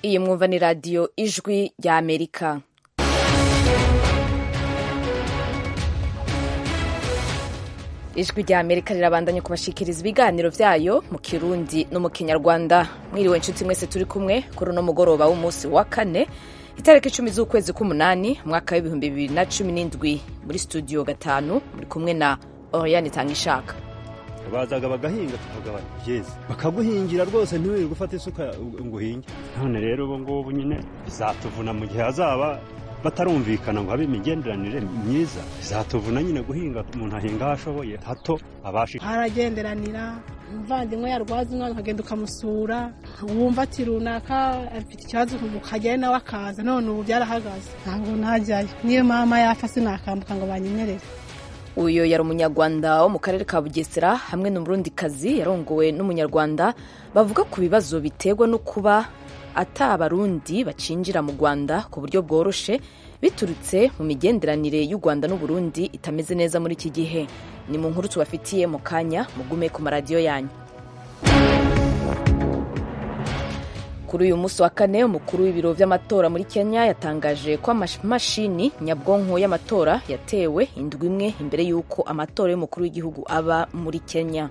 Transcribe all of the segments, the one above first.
iyi mwumva ni radiyo ijwi rya amerika ijwi rya amerika rirabandanya kubashikiriza ibiganiro byayo mu kirundi no mu kinyarwanda mwiriwe inshuti mwese turi kumwe kuri uno mugoroba w'umunsi wa kane itariki icumi z'ukwezi k'umunani umwaka w'ibihumbi bibiri na cumi n'indwi muri studio gatanu muri kumwe na oriyani tangishaka bazaga bagahinga tukavuga byeze bakaguhingira rwose ntiwirirwe gufata isuka ngo uhinge none rero ubu ngubu nyine bizatuvuna mu gihe hazaba batarumvikana ngo habe imigenderanire myiza bizatuvuna nyine guhinga umuntu ahinga aho ashoboye hato abashe haragenderanira umuvandimwe yarwaza umwana ukagenda ukamusura wumva ati runaka afite ikibazo ukajyayo nawe akaza none ubu byarahagaze ntabwo najyayo niyo mama yapfa sinakambuka ngo banyemerere uyu yari umunyarwanda wo mu karere ka bugesera hamwe n'umurundikazi yarongowe n'umunyarwanda bavuga ku bibazo biterwa no kuba ata abarundi bacinjira mu rwanda ku buryo bworoshe biturutse mu migenderanire y'u rwanda n'uburundi itameze neza muri iki gihe ni mu nkuru tubafitiye mu kanya mugume ku maradiyo yanyu kuri uyu munsi wa kane umukuru w'ibiro by'amatora muri kenya yatangaje ko amamashini nyabwonko y'amatora yatewe indwi imwe imbere y'uko amatora y'umukuru w'igihugu aba muri kenya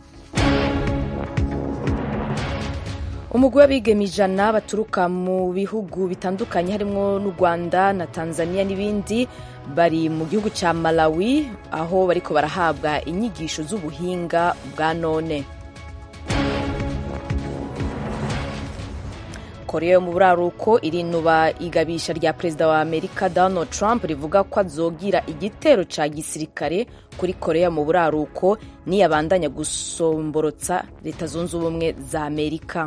umugwi w'abigeme ijana baturuka mu bihugu bitandukanye harimo n'u rwanda na tanzania n'ibindi bari mu gihugu cya malawi aho bariko barahabwa inyigisho z'ubuhinga bwa none korea yo mu buraruko irinuba igabisha rya perezida wa amerika donald trump rivuga ko azogira igitero ca gisirikare kuri korea mu buraruko niyabandanya gusomborotsa leta zunze ubumwe za amerika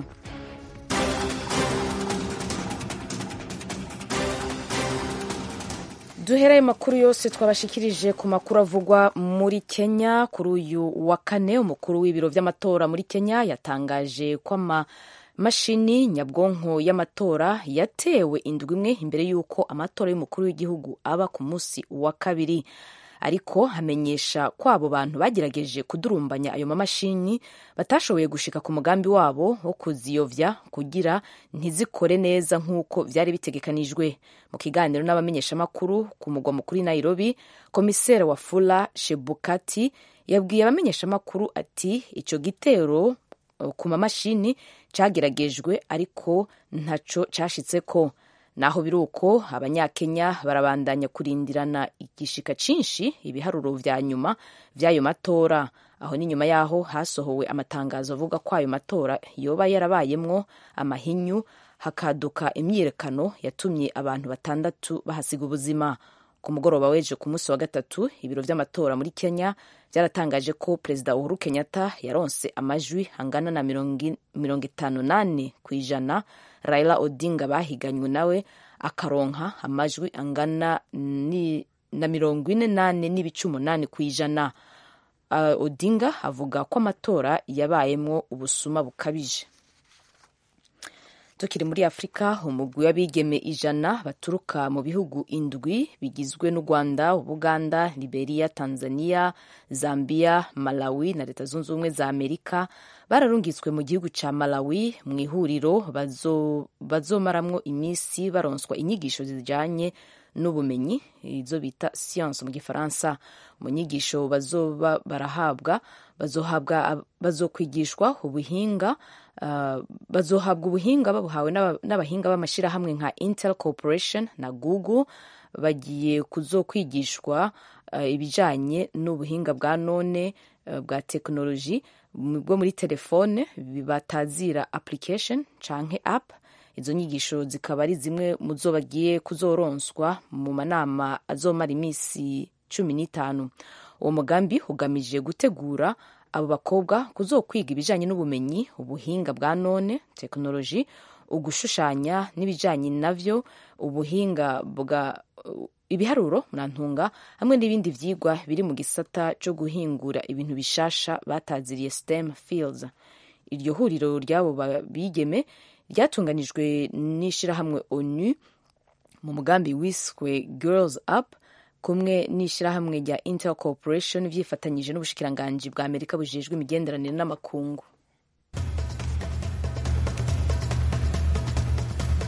duherayo makuru yose twabashikirije ku makuru avugwa muri kenya kuri uyu wa kane umukuru w'ibiro vy'amatora muri kenya yatangaje ko ama mashini nyabwonko y'amatora yatewe indwi imwe imbere y'uko amatora y'umukuru w'igihugu aba ku munsi wa kabiri ariko hamenyesha ko abo bantu bagerageje kudurumbanya ayo mamashini batashoboye gushika ku mugambi wabo wo kuziyovya kugira ntizikore neza nk'uko vyari bitegekanijwe mu kiganiro n'abamenyeshamakuru ku mugwa mukuru nairobi komiseri wa fula shebukati yabwiye abamenyeshamakuru ati ico gitero ku mamashini cageragejwe ariko ntaco cashitseko naho biri uko abanyakenya barabandanya kurindirana igishika cinshi ibiharuro vya nyuma vy'ayo matora aho ni nyuma yaho hasohowe amatangazo avuga ko ayo matora yoba yarabayemwo amahinyu hakaduka imyiyerekano yatumye abantu batandatu bahasiga ubuzima ku mugoroba w'ejo ku munsi wa gatatu ibiro vy'amatora muri kenya byaratangaje ko perezida uhuru kenyatta yaronse amajwi angana na mirongo itanu nane ku ijana raila odinga bahiganywe nawe akaronka amajwi angana ni, na mirongo ine nane n'ibice umunani ku ijana uh, odinga avuga ko amatora yabayemwo ubusuma bukabije tukiri muri afurika umugwi w'abigeme ijana baturuka mu bihugu indwi bigizwe n'u rwanda ubuganda liberia tanzania zambia malawi na leta zunze ubumwe za amerika bararungitswe mu gihugu ca malawi mu ihuriro bazomaramwo iminsi baronswa inyigisho zijanye n'ubumenyi izo bita science mu gifaransa mu nyigisho bazoba barahabwa bazohabwa bazokwigishwa ubuhinga Uh, bazohabwa ubuhinga babuhawe n'abahinga b'amashyirahamwe nka intel corporation na google bagiye kuzokwigishwa uh, ibijanye n'ubuhinga bwa none uh, bwa tekinoloji bwo muri telefone batazira application canke app izo nyigisho zikaba ari zimwe mu zo bagiye kuzoronswa mu manama azomara iminsi cumi n'itanu uwo mugambi ugamije gutegura abo bakobwa kuzokwiga ibijanye n'ubumenyi ubuhinga bwa none tekinoloji ugushushanya n'ibijanye navyo ubuhinga bwa ibiharuro murantunga hamwe n'ibindi vyigwa biri mu gisata co guhingura ibintu bishasha bataziriye stem fields iryo huriro ry'abo bigeme ryatunganijwe n'ishirahamwe onu mu mugambi wiswe girls up kumwe n'ishyirahamwe rya intel corporation vyifatanyije n'ubushikiranganji bwa amerika bujejwe imigenderanire n'amakungu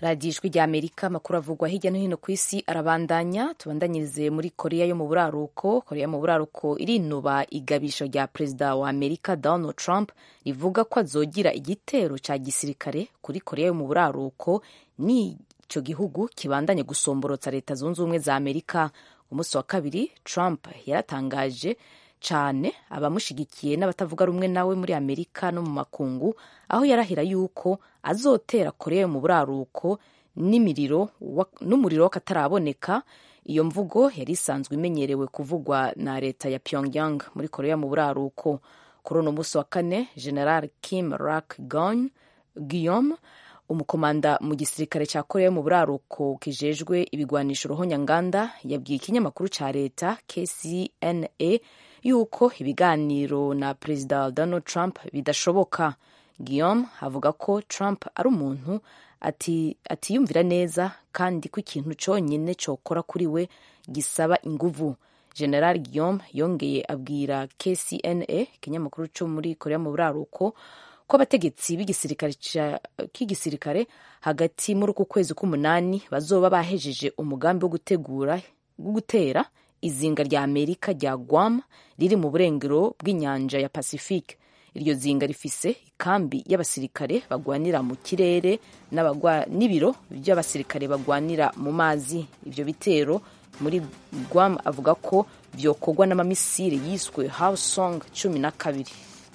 radiyo ijwi rya amerika amakuru avugwa hirya no hino ku isi arabandanya tubandanyirize muri korea yo mu buraruko korea mu buraruko irinuba igabisho rya perezida wa amerika donald trump rivuga ko azogira igitero cya gisirikare kuri korea yo mu buraruko n'icyo gihugu kibandanye gusomborotsa leta zunze ubumwe za amerika umunsi wa kabiri trump yaratangaje cyane abamushigikiye n'abatavuga rumwe nawe muri amerika no mu makungu aho yarahira yuko azotera korea mu buraruko n'imiriro n'umuriro w'akataraboneka iyo mvugo yari isanzwe imenyerewe kuvugwa na leta ya pyongyang muri korea mu buraruko kuri uno munsi wa kane general kim rak gon guillaume umukomanda mu gisirikare cya korea mu buraruko kijejwe ibigwanisho ruhonyanganda yabwiye ikinyamakuru cya leta kcna yuko ibiganiro na perezida donald trump bidashoboka guillaume avuga ko trump ari umuntu atiyumvira neza kandi ko ikintu cyonyine cyokora kuri we gisaba inguvu general guillaume yongeye abwira kcna ikinyamakuru cyo muri korea mu buraruko ko abategetsi k'igisirikare hagati muri uku kwezi k'umunani bazoba bahejeje umugambi wo gutegura wo gutera izinga rya amerika rya guam riri mu burengero bw'inyanja ya pacifique iryo zinga rifise ikambi y'abasirikare bagwanira mu kirere n'ibiro by'abasirikare bagwanira mu mazi ibyo bitero muri guam avuga ko byokorwa n'amamisire yiswe hawsong cumi na kabiri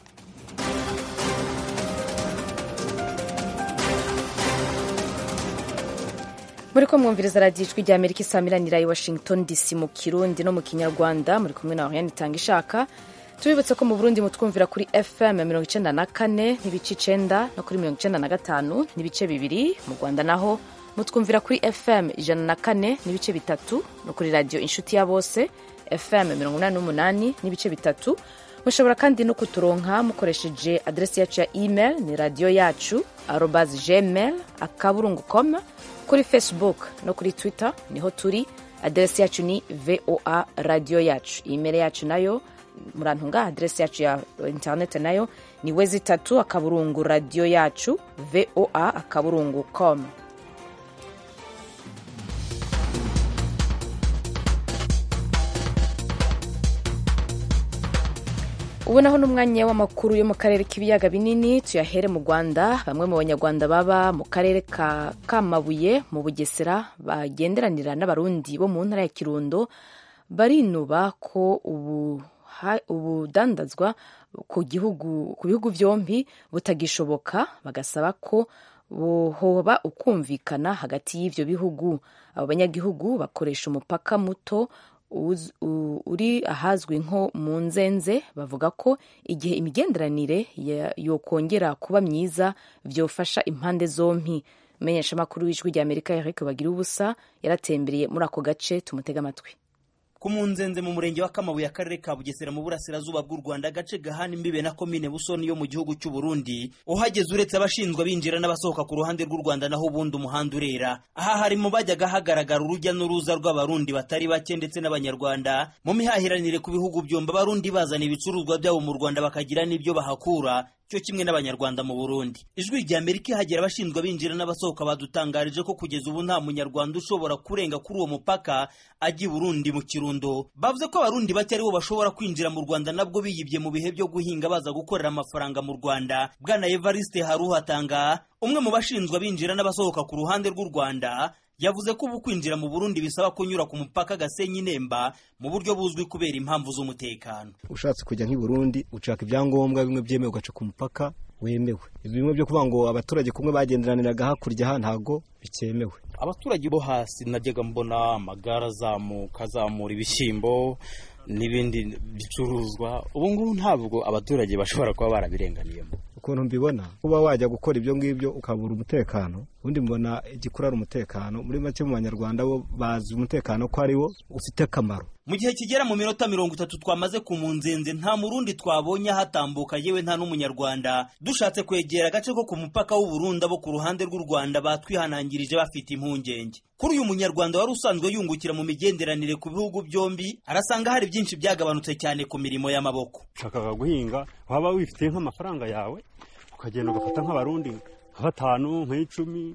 muri ko mwumviriza radiyo ijwi rya amerika isamiranira i washington dc mu kirundi no mu kinyarwanda muri kumwe na oriane itanga ishaka tubibutse ko mu burundi mutwumvira kuri fm mirongo icenda na kane n'ibice icenda no kuri mirongo icenda na gatanu n'ibice bibiri mu rwanda naho mutwumvira kuri fm ijana na kane n'ibice bitatu no kuri radiyo inshuti ya bose fm mirongo inani n'umunani n'ibice bitatu mushobora kandi no kuturonka mukoresheje aderesi yacu ya email ni radiyo yacu arobas gmail akaburungu com kuri facebook no kuri twitter niho turi aderesi yacu ni voa radiyo yacu email yacu nayo murantunga aderesi yacu ya internet nayo ni wezi itatu akaburungu radiyo yacu voa akaburungu com ubu naho n'umwanya w'amakuru yo mu karere k'ibiyaga binini tuyahere mu rwanda bamwe mu banyarwanda baba mu karere ka kamabuye mu bugesera bagenderanira n'abarundi bo mu ntara ya kirundo barinuba ko ubu ubudandazwa ku gihugu ku bihugu byombi butagishoboka bagasaba ko hoba ukumvikana hagati y'ibyo bihugu abo banyagihugu bakoresha umupaka muto uri ahazwi nko mu nzenze bavuga ko igihe imigenderanire yokongera kuba myiza byofasha impande zombi umumenyeshamakuru w'ijwi rya amerika eric bagira ubusa yaratembereye muri ako gace tumutega amatwi ku munzenze mu murenge wa kamabuye akarere ka bugesera mu burasirazuba bw'u rwanda agace gahana imbibe na komine busoni yo mu gihugu cy'u burundi uhageze uretse abashinzwe binjira n'abasohoka ku ruhande rw'u rwanda naho ubundi umuhanda urera aha hari mu bajyaga hagaragara urujya n'uruza rw'abarundi batari bake ndetse n'abanyarwanda mu mihahiranire ku bihugu byombi abarundi bazana ibicuruzwa byabo mu rwanda bakagira n'ibyo bahakura cyo kimwe n'abanyarwanda mu Burundi ijwi rya Amerika ihagera abashinzwe binjira n'abasohoka badutangarije ko kugeza ubu nta munyarwanda ushobora kurenga kuri uwo mupaka ajya i Burundi mu Kirundo bavuze ko abarundi bake aribo bashobora kwinjira mu Rwanda nabwo biyibye mu bihe byo guhinga baza gukorera amafaranga mu Rwanda bwana Evariste Haruhatanga umwe mu bashinzwe binjira n'abasohoka ku ruhande rw'u Rwanda yavuze ko ubu kwinjira mu Burundi bisaba kunyura ku mupaka Gasenyi Nemba mu buryo buzwi kubera impamvu z'umutekano ushatse kujya nk'i Burundi ushaka ibyangombwa bimwe byemewe ugaca ku mupaka wemewe bimwe byo kuvuga ngo abaturage kumwe bagenderaniraga hakurya aha ntago bikemewe abaturage bo hasi najyaga mbona amagare azamuka azamura ibishyimbo n'ibindi bicuruzwa ubu ngubu ntabwo abaturage bashobora kuba barabirenganiyemo ukuntu mbibona kuba wajya gukora ibyo ngibyo ukabura umutekano ubundi mbona igikuru ari umutekano muri make mu banyarwanda bo bazi umutekano ko ari wo ufite akamaro mu gihe kigera mu minota mirongo itatu twamaze ku munzenze nta murundi twabonye hatambuka yewe nta n'umunyarwanda dushatse kwegera agace ko ku mupaka w'uburundi abo ku ruhande rw'u rwanda batwihanangirije bafite impungenge kuri uyu munyarwanda wari usanzwe yungukira mu migenderanire ku bihugu byombi arasanga hari byinshi byagabanutse cyane ku mirimo y'amaboko ushakaga guhinga waba wifitiye nk'amafaranga yawe ukagenda ugafata nk'abarundi nka batanu nk'icumi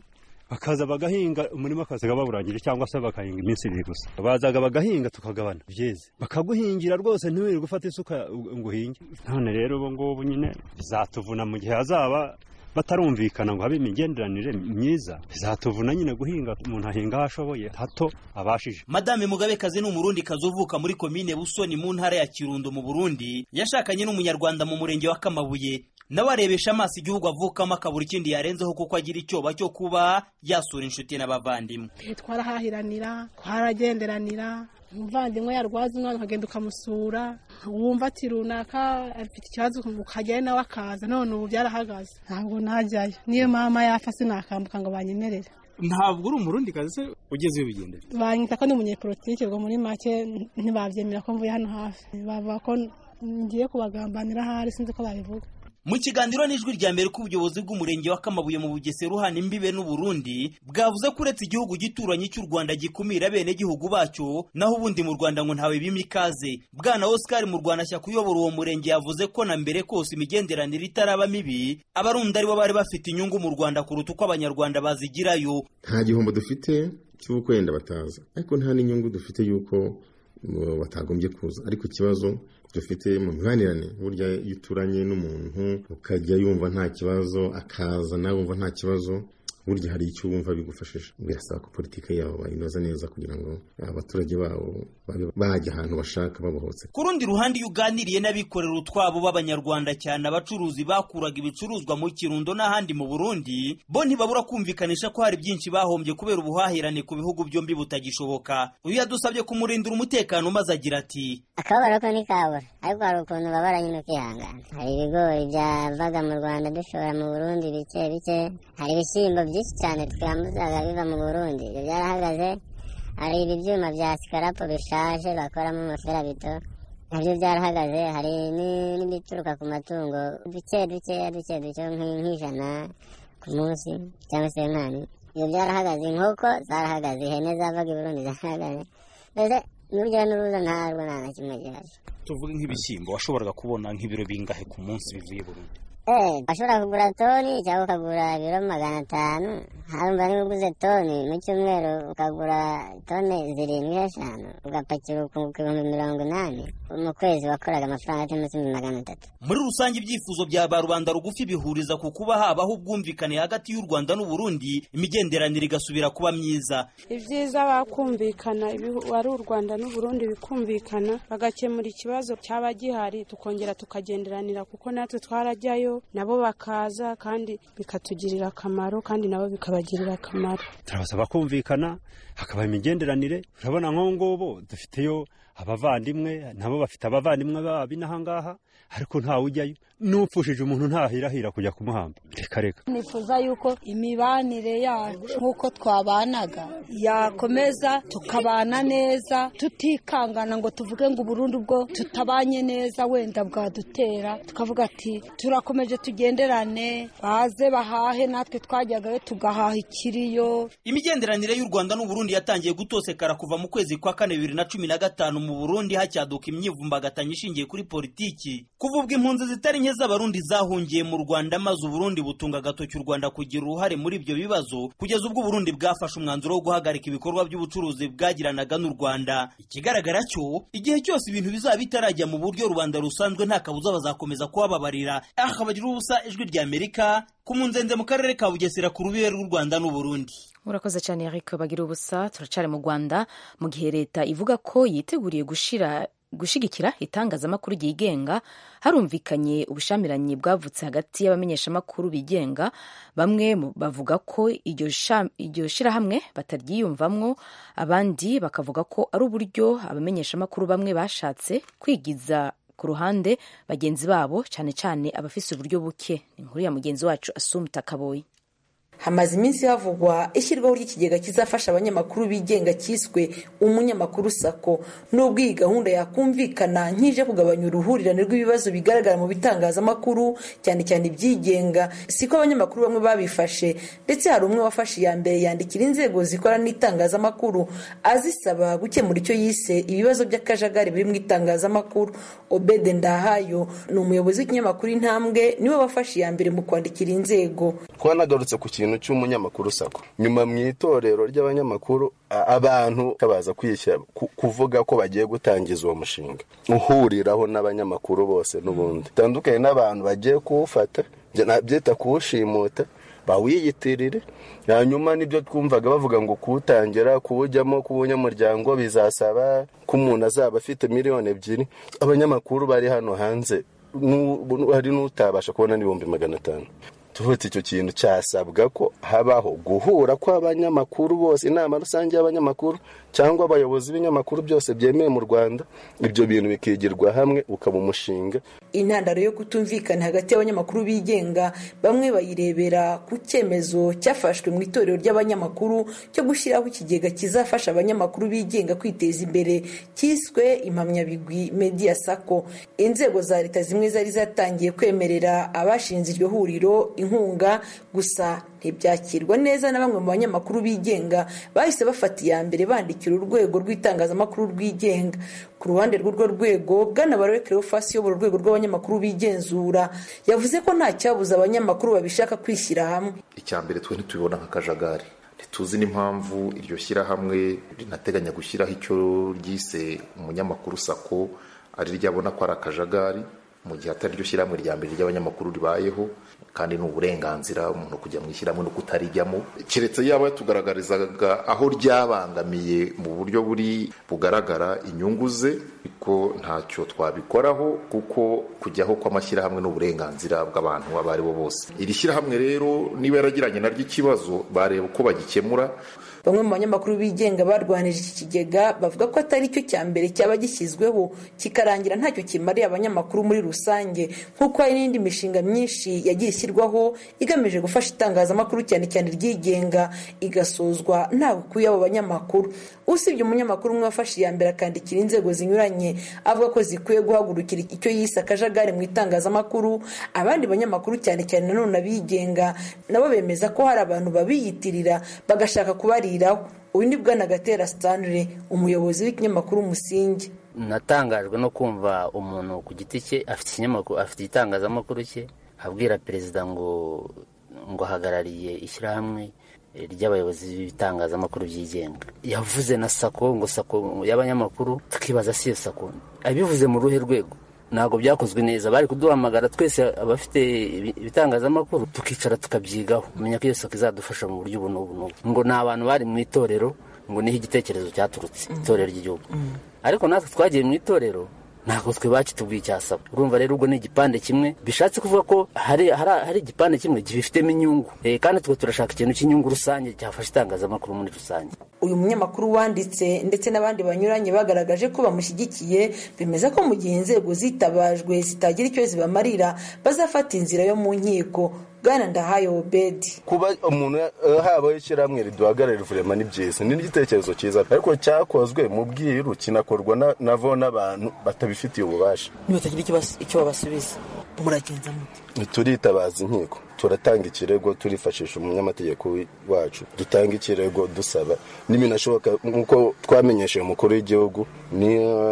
bakaza bagahinga umurima akazaga bawurangije cyangwa se bakahinga iminsi ibiri gusa bazaga bagahinga tukagabana byeze bakaguhingira rwose ntiwirirwe ufata isuka ngo uhinge none rero ubu ngubu nyine bizatuvuna mu gihe hazaba batarumvikana ngo habe imigenderanire myiza bizatuvuna nyine guhinga umuntu ahinga aho ashoboye hato abashije madame mugabekazi ni umurundi kazi uvuka muri komine busoni mu ntara ya kirundo mu burundi yashakanye n'umunyarwanda mu murenge wa kamabuye nawe arebesha amaso igihugu avukamo akabura ikindi yarenzeho kuko agira icyoba cyo kuba yasura inshuti n'abavandimwe twarahahiranira twaragenderanira umuvandimwe yarwaza umwana ukagenda ukamusura wumva ati runaka afite ikibazo ukajyayo nawe akaza none ubu byarahagaze ntabwo najyayo niyo mama yapfa sinakambuka ngo banyemerere ntabwo uri umurundi kazi se ugeze iyo bigendera banyita ko ndi umunyepolitike ubwo muri make ntibabyemera ko mvuye hano hafi bavuga ko ngiye kubagambanira ahari sinzi ko babivuga mu kiganiro n'ijwi rya mbere k'ubuyobozi bw'umurenge wa kamabuye mu bugesera uhana imbibe n'uburundi bwavuze ko uretse igihugu gituranye cy'u rwanda gikumira bene gihugu bacyo naho ubundi mu rwanda ngo ntawe bima ikaze bwana oscar mu rwanda shyaka uyobora uwo murenge yavuze ko na mbere kose imigenderanire itaraba mibi abarundi aribo bari bafite inyungu mu rwanda kuruta uko abanyarwanda bazigirayo nta gihombo dufite cy'uko wenda bataza ariko nta n'inyungu dufite y'uko batagombye kuza ariko ikibazo dufite mu mibanirane burya iyo uturanye n'umuntu ukajya yumva nta kibazo akaza nawe wumva nta kibazo burya hari icyo wumva bigufashije birasaba ko politiki yabo bayinoza neza kugira ngo abaturage babo babe bajya ahantu bashaka babohotse ku rundi ruhande iyo uganiriye n'abikorera utwabo b'abanyarwanda cyane abacuruzi bakuraga ibicuruzwa mu kirundo n'ahandi mu burundi bo ntibabura kumvikanisha ko hari byinshi bahombye kubera ubuhahirane ku bihugu byombi butagishoboka uyu yadusabye kumurindira umutekano maze agira ati akababaro ko ntikabura ariko hari ukuntu babara nyine ukihangana hari ibigori byavaga mu rwanda dushora mu burundi bike bike hari ibishyimbo byinshi cyane twambuzaga biva mu burundi ibyo byarahagaze hari ibi byuma bya sikarapo bishaje bakoramo amaferabito nabyo byarahagaze hari n'ibituruka ku matungo duke dukeya duke duke nk'ijana ku munsi cyangwa se nkani ibyo byarahagaze inkoko zarahagaze ihene zavaga i burundi zarahagaze mbese n'urujya n'uruza ntarwo nta na kimwe gihaje tuvuge nk'ibishyimbo washoboraga kubona nk'ibiro bingahe ku munsi bivuye burundi eh bashobora kugura toni cyangwa ukagura ibiro magana atanu harumva niba uguze toni mu cyumweru ukagura toni zirindwi eshanu ugapakira ukunguka ibihumbi mirongo inani mu kwezi wakoraga amafaranga atari munsi magana atatu muri rusange ibyifuzo bya ba rubanda rugufi bihuriza ku kuba habaho ubwumvikane hagati y'u rwanda n'uburundi imigenderanire igasubira kuba myiza ibyiza bakumvikana wari u rwanda n'uburundi bikumvikana bagakemura ikibazo cyaba gihari tukongera tukagenderanira kuko natwe twarajyayo nabo bakaza kandi bikatugirira akamaro kandi nabo bikabagirira akamaro turabasaba kumvikana hakaba imigenderanire urabona nk'ubu ngubu dufiteyo abavandimwe nabo bafite abavandimwe babi n'ahangaha ariko ntawe ujyayo n'upfushije umuntu ntahirahira kujya kumuhamba reka reka nifuza yuko imibanire yacu nk'uko twabanaga yakomeza tukabana neza tutikangana ngo tuvuge ngo uburundi ubwo tutabanye neza wenda bwadutera tukavuga ati turakomeje tugenderane baze bahahe natwe twajyagayo tugahaha ikiriyo imigenderanire y'u rwanda n'uburundi yatangiye gutosekara kuva mu kwezi kwa kane bibiri na cumi na gatanu mu burundi hacyaduka imyivumbagatanyo ishingiye kuri politiki kuva ubwo impunzi zitari nke z'abarundi zahungiye mu rwanda maze uburundi butunga agatoki u rwanda kugira uruhare muri ibyo bibazo kugeza ubwo uburundi bwafashe umwanzuro wo guhagarika ibikorwa by'ubucuruzi bwagiranaga n'u rwanda ikigaragara cyo igihe cyose ibintu bizaba bitarajya mu buryo rubanda rusanzwe nta kabuza bazakomeza kuhababarira aha bagira ubusa ijwi rya amerika ku munzenze mu karere ka bugesera ku rubibe rw'u rwanda n'uburundi urakoze cyane eric bagira ubusa turacari mu rwanda mu gihe leta ivuga ko yiteguriye gushira gushyigikira itangazamakuru ryigenga harumvikanye ubushyamiranye bwavutse hagati y'abamenyeshamakuru bigenga bamwe bavuga ko iryo shyirahamwe bataryiyumvamwo abandi bakavuga ko ari uburyo abamenyeshamakuru bamwe bashatse kwigiza ku ruhande bagenzi babo cyane cyane abafise uburyo buke ni inkuru ya mugenzi wacu asumta kaboyi hamaze iminsi havugwa ishyirwaho ry'ikigega kizafasha abanyamakuru bigenga cyiswe umunyamakuru sako nubwo iyi gahunda yakumvikana nk'ije kugabanya uruhurirane rw'ibibazo bigaragara mu bitangazamakuru cyane cyane ibyigenga siko abanyamakuru bamwe babifashe ndetse hari umwe wafashe iya mbere yandikira inzego zikora n'itangazamakuru azisaba gukemura icyo yise ibibazo by'akajagari biri mu itangazamakuru obede ndahayo ni umuyobozi w'ikinyamakuru intambwe niwe wafashe iya mbere mu kwandikira inzego twanagarutse ku kintu kintu cy'umunyamakuru sako nyuma mu itorero ry'abanyamakuru abantu baza kwishyira kuvuga ko bagiye gutangiza uwo mushinga uhuriraho n'abanyamakuru bose n'ubundi bitandukanye n'abantu bagiye kuwufata byita kuwushimuta bawiyitirire hanyuma nibyo twumvaga bavuga ngo kuwutangira kuwujyamo kuwunyamuryango bizasaba ko umuntu azaba afite miliyoni ebyiri abanyamakuru bari hano hanze hari n'utabasha kubona n'ibihumbi magana atanu tuvutse icyo kintu cyasabwa ko habaho guhura kw'abanyamakuru bose inama rusange y'abanyamakuru cyangwa abayobozi b'ibinyamakuru byose byemewe mu rwanda ibyo bintu bikigirwa hamwe ukaba umushinga intandaro yo kutumvikana hagati y'abanyamakuru bigenga bamwe bayirebera ku cyemezo cyafashwe mu itorero ry'abanyamakuru cyo gushyiraho ikigega kizafasha abanyamakuru bigenga kwiteza imbere cyiswe impamyabigwi media sako inzego za leta zimwe zari zatangiye kwemerera abashinze iryo huriro inkunga gusa ntibyakirwa neza na bamwe mu banyamakuru bigenga bahise bafata iya mbere bandikira urwego rw'itangazamakuru rwigenga ku ruhande rw'urwo rwego bwana barore cleophas uyobora urwego rw'abanyamakuru bigenzura yavuze ko nta cyabuza abanyamakuru babishaka kwishyira hamwe icya mbere twe ntitubibona nk'akajagari ntituzi n'impamvu iryo shyirahamwe rinateganya gushyiraho icyo ryise umunyamakuru sako ari ryabona ko ari akajagari mu gihe atari ryo shyirahamwe rya mbere ry'abanyamakuru ribayeho kandi ni uburenganzira umuntu kujya mu ishyirahamwe no kutarijyamo keretse yaba yatugaragarizaga aho ryabangamiye mu buryo buri bugaragara inyungu ze ariko ntacyo twabikoraho kuko kujyaho kw'amashyirahamwe n'uburenganzira bw'abantu abo ari bo bose iri shyirahamwe rero niba yaragiranye naryo ikibazo bareba uko bagikemura bamwe mu banyamakuru bigenga barwanije iki kigega bavuga ko atari cyo cya mbere cyaba gishyizweho kikarangira ntacyo kimariye abanyamakuru muri rusange nk'uko hari n'indi mishinga myinshi yagiye ishyirwaho igamije gufasha itangazamakuru cyane cyane ryigenga igasozwa nta bukuye abo banyamakuru usibye umunyamakuru umwe wafashe iya mbere akandikira inzego zinyuranye avuga ko zikwiye guhagurukira icyo yise akajagari mu itangazamakuru abandi banyamakuru cyane cyane nanone abigenga nabo bemeza ko hari abantu babiyitirira bagashaka kubariraho uyu ni bwana gatera stanley umuyobozi w'ikinyamakuru umusingi natangajwe no kumva umuntu ku giti cye afite ikinyamakuru afite igitangazamakuru cye abwira perezida ngo ngo ahagarariye ishyirahamwe ry'abayobozi b'ibitangazamakuru byigenga yavuze na sako ngo sako y'abanyamakuru tukibaza si iyo sako abivuze mu ruhe rwego ntabwo byakozwe neza bari kuduhamagara twese abafite ibitangazamakuru tukicara tukabyigaho kumenya ko iyo sako izadufasha mu buryo ubu n'ubu n'ubu ngo ni abantu bari mu itorero ngo niho igitekerezo cyaturutse itorero ry'igihugu ariko natwe twagiye mu itorero ntabwo twe bakitubwiye icyasaba urumva rero ubwo ni igipande kimwe bishatse kuvuga ko hari hari igipande kimwe gifitemo inyungu kandi twe turashaka ikintu cy'inyungu rusange cyafasha itangazamakuru muri rusange uyu munyamakuru wanditse ndetse n'abandi banyuranye bagaragaje ko bamushyigikiye bemeza ko mu gihe inzego zitabajwe zitagira icyo zibamarira bazafata inzira yo mu nkiko bwana ndahaye obedi kuba umuntu habaho ishyirahamwe riduhagararira vurema ni byiza ni n'igitekerezo cyiza ariko cyakozwe mu bwiru kinakorwa navo n'abantu batabifitiye ububasha ntibatagira icyo babasubiza muragenza mute turitabaza inkiko turatanga ikirego turifashisha umunyamategeko wacu dutanga ikirego dusaba n'ibinashoboka nk'uko twamenyesheje umukuru w'igihugu ni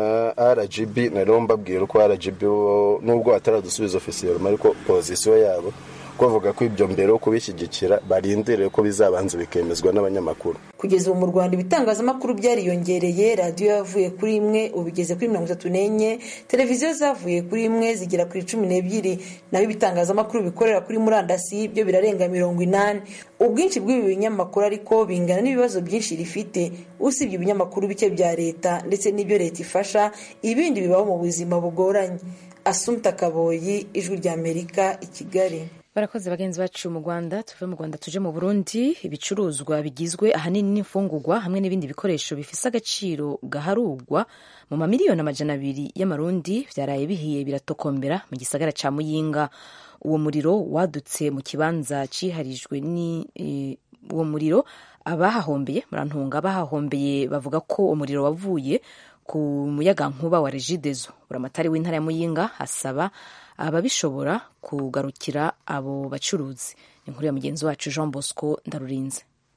rgb nariho mbabwira ko rgb nubwo hataradusubiza ofisiye ariko pozisiyo yabo bavuga ko ibyo mbere yo kubishyigikira barindiriye ko bizabanza bikemezwa n'abanyamakuru kugeza ubu mu rwanda ibitangazamakuru byariyongereye radiyo yavuye kuri imwe ubu igeze kuri mirongo itatu n'enye televiziyo zavuye kuri imwe zigera kuri cumi n'ebyiri naho ibitangazamakuru bikorera kuri murandasi byo birarenga mirongo inani ubwinshi bw'ibi binyamakuru ariko bingana n'ibibazo byinshi rifite usibye ibinyamakuru bike bya leta ndetse n'ibyo leta ifasha ibindi bibaho mu buzima bugoranye asumta kaboyi ijwi ry'amerika i kigali barakoze bagenzi bacu mu rwanda tuve mu rwanda tuje mu burundi ibicuruzwa bigizwe ahanini n'imfungurwa hamwe n'ibindi bikoresho bifise agaciro gaharugwa mu mamiliyoni amajana abiri y'amarundi byaraye bihiye biratokombera mu gisagara ca muyinga uwo muriro wadutse mu kibanza ciharijwe ni uwo muriro abahahombeye murantunga abahahombeye bavuga ko umuriro wavuye ku muyagankuba wa regidezo buramatari w'intara ya muyinga asaba ababishobora kugarukira abo bacuruzi ni inkuru ya mugenzi wacu jean bosco ndarurinze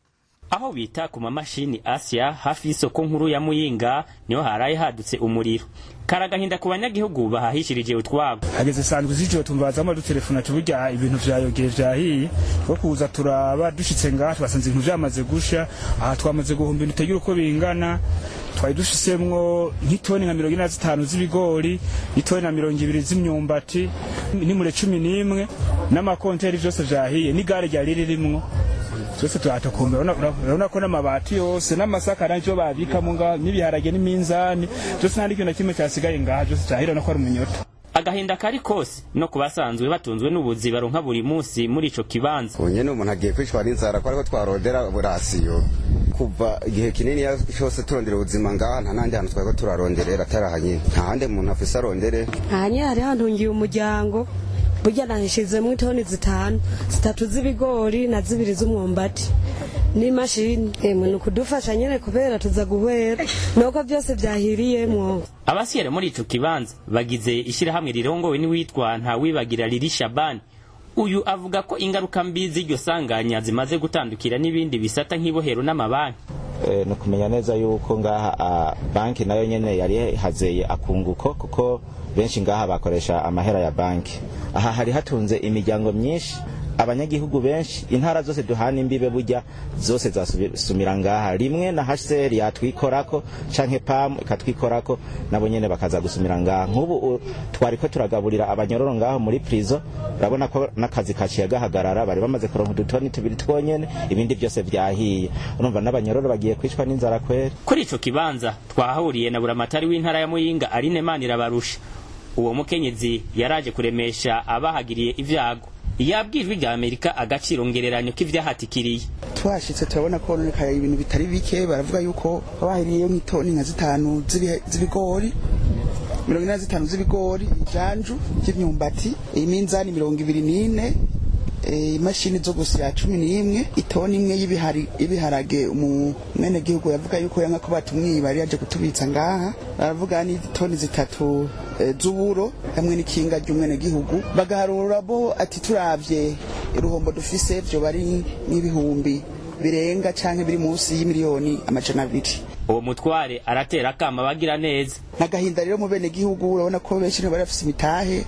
aho bita ku mamashini asya hafi y'isoko nkuru ya muyinga niho haraye hadutse umuriro karagahinda ku banyagihugu bahahishirije utwabo hageze sanzwe z'ijoro tumvazamo dutelefona tuburya ibintu vyayogeye vyahiye two kuza turaba dushitse ngaha twasanze ibintu vyamaze gusha aha twamaze guhumba ibintu utagira uko bingana twari dushisemwo nk'itoni nka mirongo ine na zitanu z'ibigori itoni na mirongo ibiri z'imyumbati n'imure cumi n'imwe n'amakonteri vyose vyahiye n'igare ryari ririmwo twese turatakumbe urabona ko n'amabati yose n'amasaka navyo babikamo ngaho n'ibiharage n'iminzani byose nta n'ikintu na kimwe cyasigaye ngaha byose cyahira no ko ari umunyota agahinda kari kose no ku basanzwe batunzwe n'ubuzi baronka buri munsi muri ico kibanza ubu nyene umuntu agiye kwicwa n'inzara ko ariko twarondera burasiyo kuva igihe kinini cyose turondera ubuzima ngaha nta n'ahandi hantu twari ko turaronderera atari aha nyine nta handi umuntu afise arondere aha nyine hari hantungiye umuryango burya nahishizemo itoni zitanu zitatu z'ibigori na zibiri z'umwumbati n'imashini emwe ni ukudufasha nyine kubera tuza guhera nuko byose byahiriyemwo abasiyere muri ico kibanza bagize ishirahamwe rirongowe n'uwitwa ntawibagira riri shabani uyu avuga ko ingaruka mbi z'iryo sanganya zimaze gutandukira n'ibindi bisata nk'ibohero n'amabanki ni ukumenya neza yuko ngaha banki nayo nyene yari hazeye akunguko kuko benshi ngaha bakoresha amahera ya banki aha hari hatunze imiryango myinshi abanyagihugu benshi intara zose duhana imbibe burya zose zasumira ngaha rimwe na HCR yatwikorako canke PAM ikatwikorako nabo nyene bakaza gusumira ngaha nk'ubu twariko turagaburira abanyororo ngaho muri prison urabona ko n'akazi kaciye gahagarara bari bamaze kuronka udutoni tubiri twonyene ibindi byose vyahiye urumva n'abanyororo bagiye kwicwa n'inzara kweri kuri ico kibanza twahahuriye na buramatari w'intara ya Muyinga Aline Manirabarusha uwo mukenyezi yaraje kuremesha abahagiriye ivyago yabwijwe rya amerika agaciro ngereranyo k'ivyahatikiriye twashitse turabona ko honekaye ibintu bitari bike baravuga yuko bahiriyeyo nk'itoni nka zitanu z'ibigori mirongo ine na zitanu z'ibigori ijanju ry'imyumbati iminzani mirongo ibiri n'ine imashini zo gusya cumi n'imwe itoni imwe y'ibiharage umwenegihugu yavuga yuko yanga ko batumwiba yari yaje kutubitsa ngaha baravuga n'itoni zitatu z'uburo hamwe n'ikinga ry'umwenegihugu bagaharura bo ati turavye uruhombo dufise vyo bari n'ibihumbi birenga canke biri munsi y'imiliyoni amajana abiri uwo mutware aratera akama bagira neza nagahinda rero mu bene gihugu urabona ko benshi bari bafise imitahe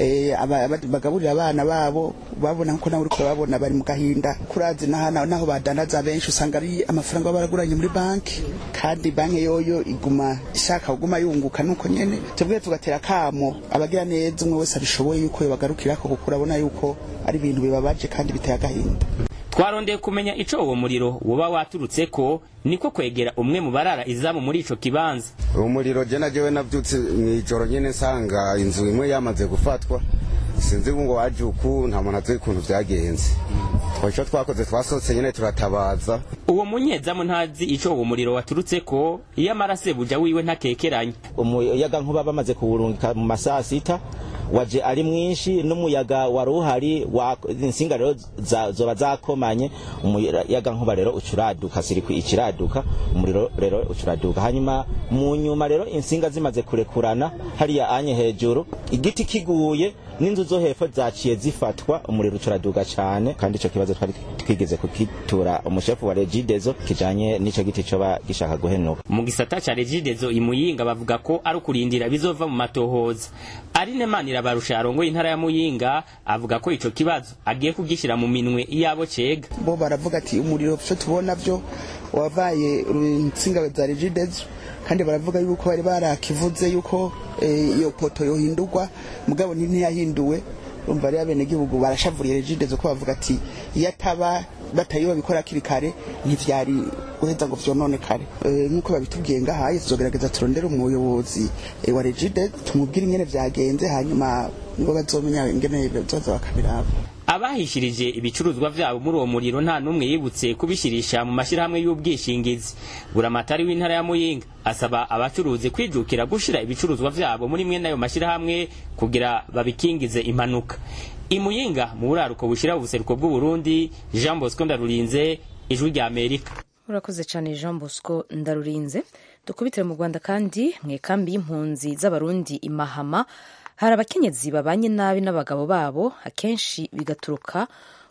bagaburira abana babo babona ko nawe uriko babona bari mu gahinda kurazi naho badanaza benshi usanga ari amafaranga baba baraguranye muri banki kandi banki yoyo iguma ishaka kuguma yunguka nuko nyene twebwe tugatera kamo abagira neza umwe wese abishoboye yuko yobagarukirako kuko urabona yuko ari ibintu bibabaje kandi biteye agahinda twarondeye kumenya ico uwo muriro woba waturutse ko niko kwegera umwe mu barara izamu muri ico kibanza uwo muriro je najewe navyutse mw'ijoro nyene nsanga inzu imwe yamaze gufatwa sinzi ngo waje uku nta muntu azi ukuntu vyagenze ico twakoze twasohotse nyene turatabaza uwo munyezamu ntazi ico uwo muriro waturutse ko iyo amarase buja wiwe ntakekeranye umuyaga nkuba bamaze kuwurungika mu masaha sita waje ari mwinshi n'umuyaga wari uhari insinga rero zoba zakomanye umuyaga nkuba rero ucuraduka sirikwi ikiraduka umuriro rero ucuraduka hanyuma mu nyuma rero insinga zimaze kurekurana hariya anye hejuru igiti kiguye n'inzu zo hepfo zaciye zifatwa umuriro ucuraduka cyane kandi ico kibazo twari twigeze kukitura umushefu wa regidezo kijanye n'ico giti coba gishaka guhenuka mu gisata ca regidezo imuyinga bavuga ko ari ukurindira bizova mu matohoza arine manira barusha arongoye intara ya muyinga avuga ko ico kibazo agiye kugishyira mu minwe yabo cega bo baravuga ati umuriro vyo tubona vyo wavaye insinga za regidezo kandi baravuga yuko bari barakivuze yuko iyo poto yohindurwa mugabo ntiyahinduwe urumva rero abenegihugu barashavuriye regidezo ko bavuga ati iyo ataba batayiba bikora kiri kare ntivyari guheza ngo vyononekare nk'uko babitubwiye ngahaye tuzogerageza turondere umuyobozi wa regide tumubwire ingene vyagenze hanyuma nibo bazomenya ingene bazoza bakabiraba abahishirije ibicuruzwa vyabo muri uwo muriro nta n'umwe yibutse kubishirisha mu mashyirahamwe y'ubwishingizi buramatari w'intara ya muyinga asaba abacuruzi kwijukira gushira ibicuruzwa vyabo muri mwe n'ayo mashyirahamwe kugira babikingize impanuka imuyinga mu buraruko bushira ubuseruko bw'uburundi jean bosco ndarurinze ijwi rya amerika urakoze cyane jean bosco ndarurinze dukubitire mu rwanda kandi mu ikambi y'impunzi z'abarundi imahama hari abakenyezi babanye nabi n'abagabo babo akenshi bigaturuka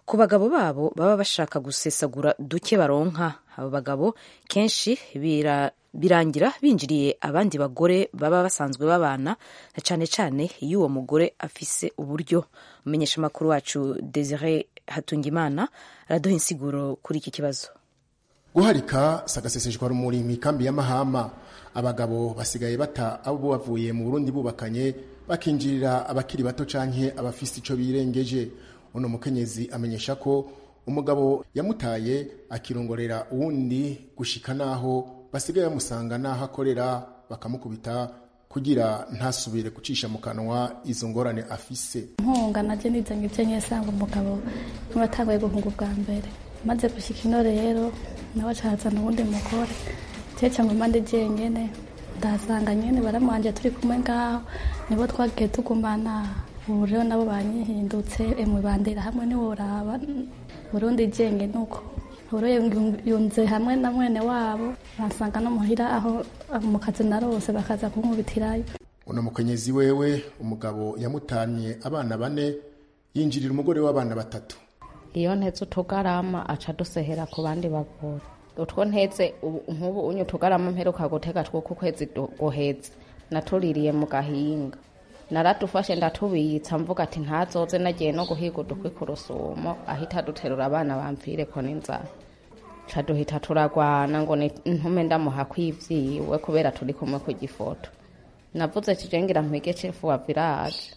ku bagabo babo baba bashaka gusesagura duke baronka abo bagabo kenshi bira birangira binjiriye abandi bagore baba basanzwe babana na cyane cyane iyo uwo mugore afise uburyo umenyesha amakuru wacu Desire Hatungimana araduha insiguro kuri iki kibazo guharika sagaseseshwa rumuri mu ikambi y'amahama abagabo basigaye bata abo bavuye mu Burundi bubakanye bakinjirira abakiri bato canke abafise ico birengeje uno mukenyezi amenyesha ko umugabo yamutaye akirongorera uwundi gushika naho basigaye bamusanga naho akorera bakamukubita kugira ntasubire gucisha mu kanwa izo ngorane afise nkunga naje nizanye ibyo nyesanga umugabo nk'abatanguye guhunga ubwa mbere maze gushyika ino rero nawe acahazana uwundi mugore cyeca ngo mpande jenyene ndahasanga nyene baramwanje turi kumwe ngaho nibo twagiye tugumana ubu rero nabo banyihindutse emwe bandera hamwe niworaba burundi jenge nuko ubu yunze hamwe na mwene wabo bansanga no muhira aho mu kazi narose bakaza kunkubitirayo uno mukenyezi wewe umugabo yamutanye abana bane yinjirira umugore w'abana batatu iyo ntetse utugarama aca dusehera ku bandi bagore utwo ntetse nk'ubu unye utugarama mperuka gutega two ku kwezi guheze natuririye mu gahinga naradufashe ndatubitsa mvuga ati ntazoze nagiye no guhiga udukwi ku rusumo ahita duterura abana bamvire ko n'inzara ca duhita turagwana ngo ntume ndamuha kwivyiwe kubera turi kumwe ku gifoto navuze kijengira mpige cefu wa village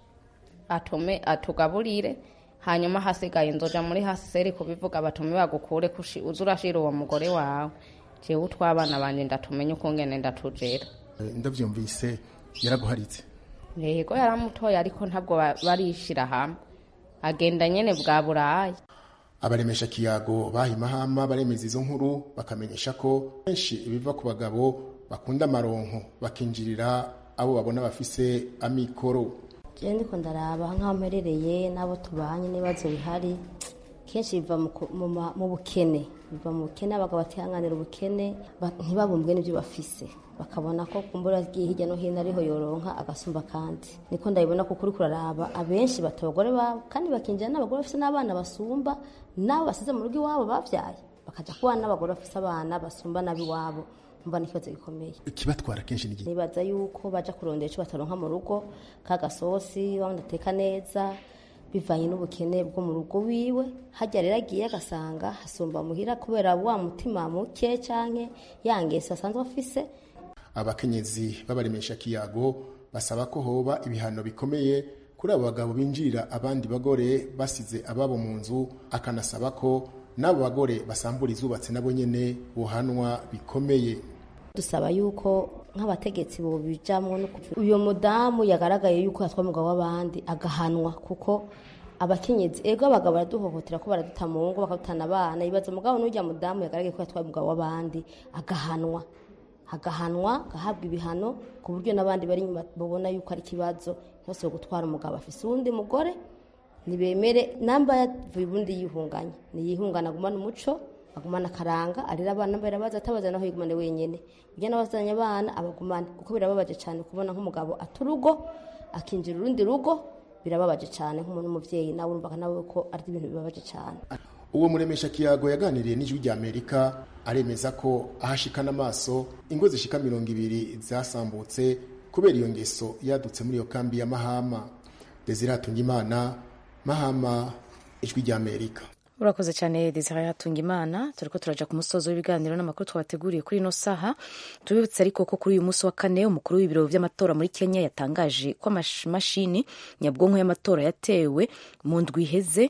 atume atugaburire hanyuma hasigaye nzoja muri haseri kubivuga batume bagukure uza urashira uwo mugore wawe jewe utwabana banje ndatumenye ukungene ndatujera ndavyumvise yaraguharitse yego yaramutoye ariko ntabwo barishira hamwe agenda nyene bwa buraya abaremesha kiyago bahimahama baremeza izo nkuru bakamenyesha ko benshi ibiva ku bagabo bakunda amaronko bakinjirira abo babona bafise amikoro jewe ndiko ndaraba nk'aho mperereye n'abo tubanye n'ibibazo bihari kenshi biva mu bukene biva mu bukene abagabo batihanganira ubukene ntibabumbwe n'ibyo bafise bakabona ko kumbura agiye hirya no hino ariho yoronka agasumba kandi niko ndabibona kuko uri kuraraba abenshi bata abagore babo kandi bakinjira n'abagore bafise n'abana basumba nabo basize mu rugo iwabo bavyaye bakaja kubana n'abagore bafise abana basumba n'ab'iwabo mba n'ikibazo gikomeye ikibatwara kenshi n'igihe nibaza yuko baja kurondera ico bataronka mu rugo kagasosi wabona ateka neza bivanye n'ubukene bwo mu rugo wiwe hajya rero agiye agasanga hasumba muhira kubera wa mutima muke canke yangese asanzwe afise abakenyezi b'abaremesha kiyago basaba ko hoba ibihano bikomeye kuri abo bagabo binjirira abandi bagore basize ababo mu nzu akanasaba ko n'abo bagore basambura izubatse nabo nyene buhanwa bikomeye dusaba yuko nk'abategetsi bobijamwo uyo mudamu yagaragaye yuko yatwa umugabo w'abandi agahanwa kuko abakenyezi ego abagabo baraduhohotera ko baraduta mu ngo bakadutana abana ibaza umugabo n'urya mudamu yagaragaye ko yatwaye umugabo w'abandi agahanwa agahanwa agahabwa ibihano ku buryo n'abandi bari inyuma babona yuko ari ikibazo bose gutwara umugabo afise uwundi mugore ntibemere namba yavuye ubundi yihunganye niyihungana agumana umuco agumana akaranga arera abana mbere baza atabaza naho yigumane wenyene ujya n'abazanye abana abagumane kuko birababaje cyane kubona nk'umugabo aturugo akinjira urundi rugo birababaje cyane nk'umuntu w'umuvyeyi nawe urumva nawe ko ari ibintu bibabaje cyane uwo muremesha kiyago yaganiriye n'ijwi rya amerika aremeza ko ahashikana amaso ingo zishika mirongo ibiri zasambutse kubera iyo ngeso yadutse muri iyo kambi ya mahama desire hatungimana mahama ijwi rya amerika urakoze cyane desire hatungimana turi ko turaja ku musozo w'ibiganiro n'amakuru twabateguriye kuri ino saha tubibutse ariko ko kuri uyu munsi wa kane umukuru w'ibiro by'amatora muri kenya yatangaje ko amamashini nyabwonko y'amatora yatewe mu ndwi iheze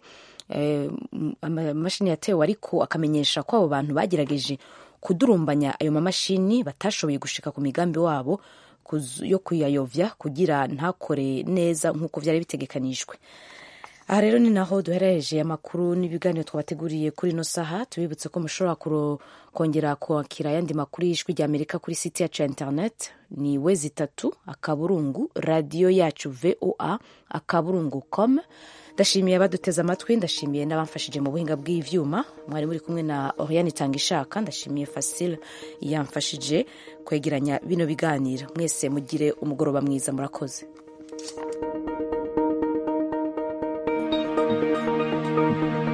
amamashini yatewe ariko akamenyesha ko abo bantu bagerageje kudurumbanya ayo mamashini batashoboye gushika ku migambi wabo yo kuyayovya kugira ntakore neza nk'uko byari bitegekanijwe aha rero ni naho duherereje amakuru n'ibiganiro twabateguriye kuri ino saha tubibutse ko mushobora kongera kwakira ayandi makuru y'ijwi rya amerika kuri site yacu ya internet ni we zitatu akaburungu radiyo yacu voa akaburungu com ndashimiye abaduteze amatwi ndashimiye n'abamfashije mu buhinga bw'ivyuma mwari muri kumwe na oriane itanga ishaka ndashimiye fasile yamfashije kwegeranya bino biganiro mwese mugire umugoroba mwiza murakoze thank you